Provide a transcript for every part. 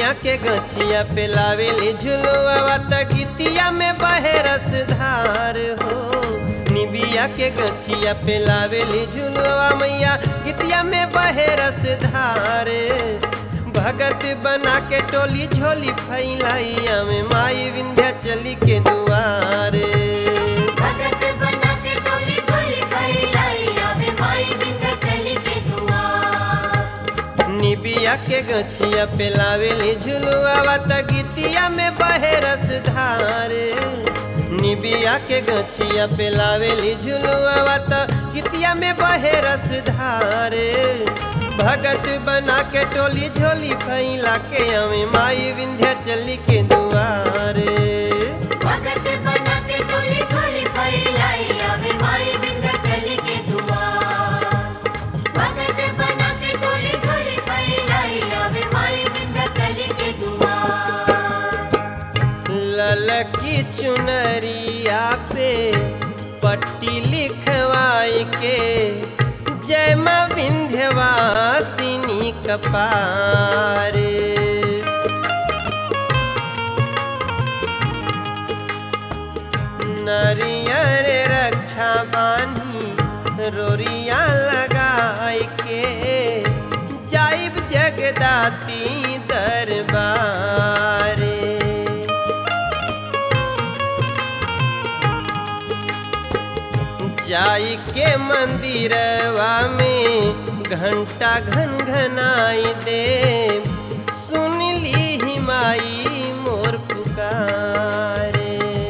निबिया के गछिया पे लावेली झुलुआ त गीतिया में बहे रस धार हो निबिया के गछिया पे लावेली झुलुआ मैया गीतिया में बहे रस धार भगत बना के टोली झोली फैलाइया में माई विंध्या चली के दुआरे भगत बना के टोली झोली फैलाई आवे माई विंध्याचली के दुआर निबिया के गछिया पे लावेली झुलुआ त गीतिया में बहे रस धार निबिया के गछिया पे लावेली झुलुआ त गीतिया में बहे रस धार भगत बना के टोली झोली फैला के अमे माई विंध्या चली के दुआरे भगत बना के टोली झोली फैलाई आवे माई विंध्याचली के दुआर भगत बना के टोली झोली फैलाई आवे माई विंध्याचली के दुआर ललकी चुनरिया पे पट्टी लिखवाई के जय माँ विंध्यवासिनी कपारे नरियर रक्षा बानी रोरिया लगाई के जाइब जगदाती दरबारे जाई के मंदिरवा में घंटा घन घनाई दे सुन ली ही माई मोर पुकारे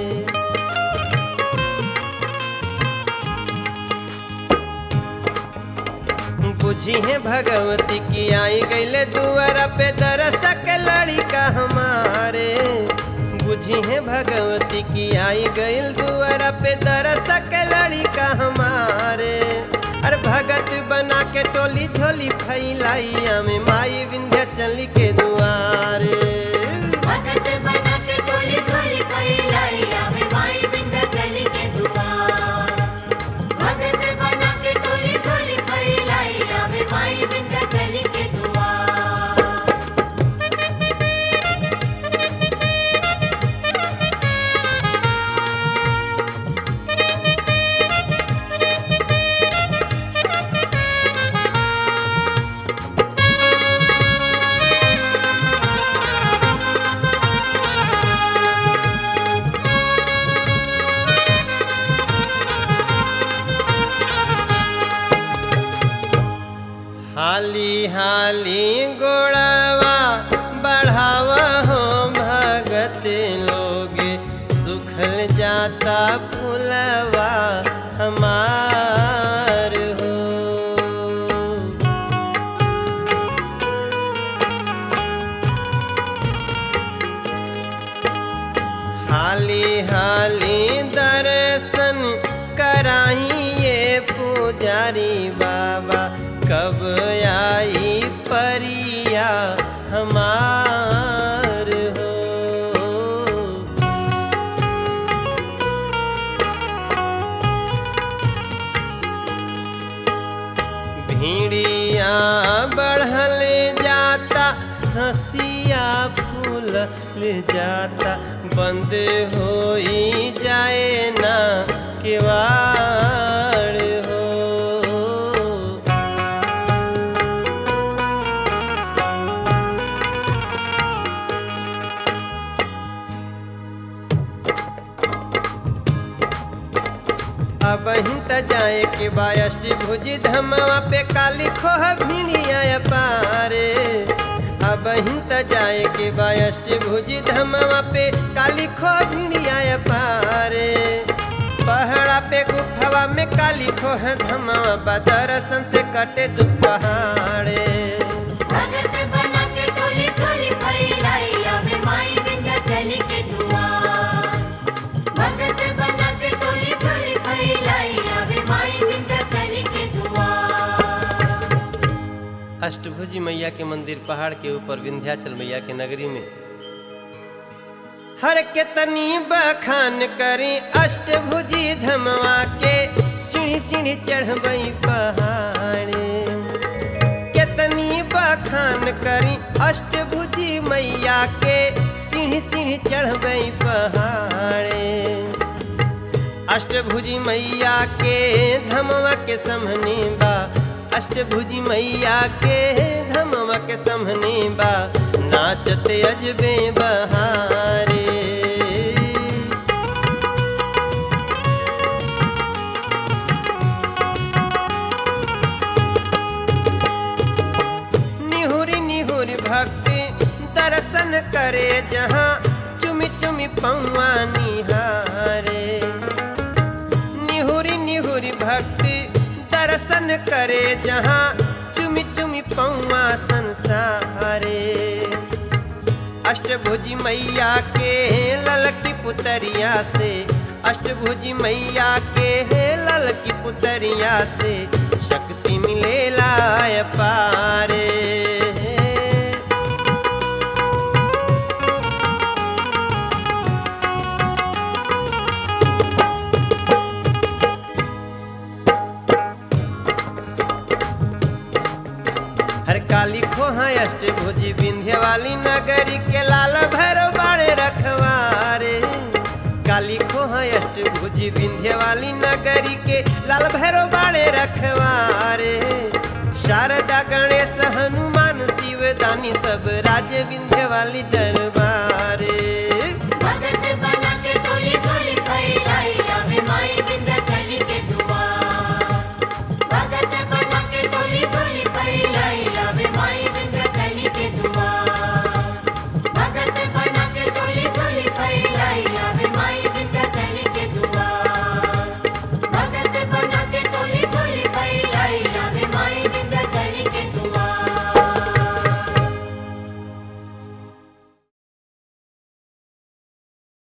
बुझी है भगवती की आई गईले दुआरा पे दरसक लड़िका हमारे बुझी है भगवती की आई गईल दुआरा पे दरसक लड़िका हमारे अरे भगत बना के टोली झोली फैलाइया में माई विंध्या चली के दुआरे भगत बना के टोली झोली फैलाई आवे माई विंध्याचली के दुआर भगत बना के टोली झोली फैलाई आवे माई विंध्याचली के दुआर हाली हाली गोड़वा बढ़ावा हो भगत लोग सुखल जाता फुलवा हमार हो हाली हाली दर्शन कराइए पुजारी बाबा कब आई परिया हमार हो भीड़िया बढ़ल जाता ससिया फूल ले जाता बंद हो जाए ना केवाड़ हो अब हिंत जाए के बायष्टि भुजी धमवा पे काली खोह भिड़िया पारे अब हिंत जाए के बायष्टि भुजी धमवा पे काली खोह भिड़िया पारे पहाड़ा पे गुफावा में काली खोह धमवा बदरसन से कटे दु पहाड़े भगत बना के टोली झोली फैलाई आवे माई विंध्याचली के दुआर भगत बना के टोली झोली फैलाई आवे माई विंध्याचली के दुआर अष्टभुजी मैया के मंदिर पहाड़ के ऊपर विंध्याचल मैया के नगरी में हर के तनी बखान करी अष्टभुजी धमवा के सीढ़ी सीढ़ी चढ़बई पहाड़े केतनी बखान करी अष्टभुजी मैया के सीढ़ी सीढ़ी चढ़बे पहाड़े अष्टभुजी मैया के धमवा के समहनी बा अष्टभुजी मैया के धमवा के समहनी बा नाचते अजबे बहारे निहुरी निहुरी भक्ति दर्शन करे जहाँ चुमी चुमी पौआ निहारे निहुरी निहुरी भक्ति दर्शन करे जहाँ चुमी चुमी पौआ संसारे अष्टभुजी मैया के ललकी पुतरिया से अष्टभुजी मैया के ललकी पुतरिया से शक्ति मिलेला पारे हर काली खोहा अष्टभुजी विंध्य वाली नगरी के लाल भैरव बाड़े रखवारे काली खोहा अष्टभुजी विंध्य वाली नगरी के लाल भैरव बाड़े रखवारे शारदा गणेश हनुमान शिव दानी सब राज विंध्य वाली दरबारे